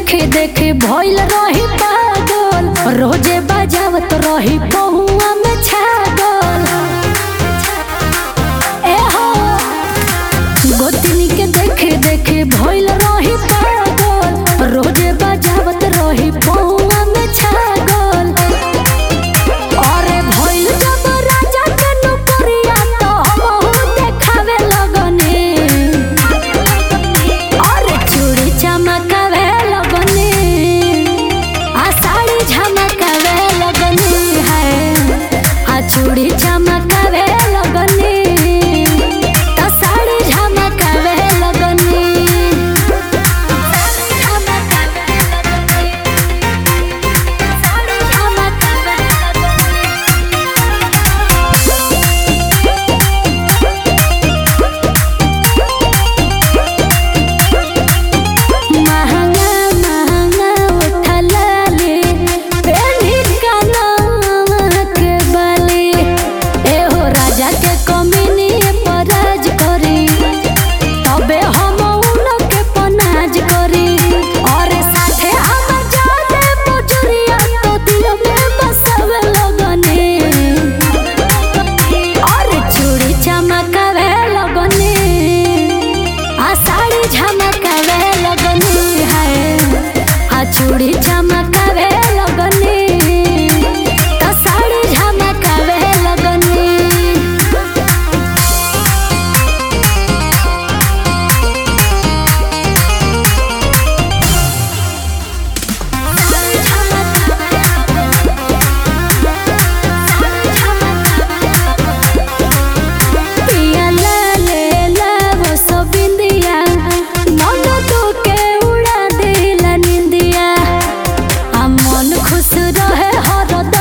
देखे देखे भइल रही पागल रोजे बजावत रही पहुआ में छागल ए हो गोतनी के देखे देखे भइल रही पागल रोजे बजावत रही पहुआ में छागल अरे भइल जब राजा के नौकरिया तो हमहू देखावे लगने अरे चूड़ी चमकावे लगने आ साड़ी झमकावे लगने है आ चूड़ी चमकावे लगने तो साड़ी झमकावे लगने झमकावे लगने साड़ी झमकावे महंगा महंगा उठला ले पेनी कानवा के बाली एहो राजा के कमीनी पराज करी तबे हम उन के पनाज करी और साथे हम जाते पुचुरिया तो दिल में बसवे लगने और चूड़ी चमकावे लगने आ साड़ी झमकावे लगनी है आ चूड़ी चमकावे लगनी तो साड़ी झमकावे लगनी पिया ला ले ला वो सब बिंदिया मन तो के उड़ा देला निंदिया आ मन खुश रहे हरदम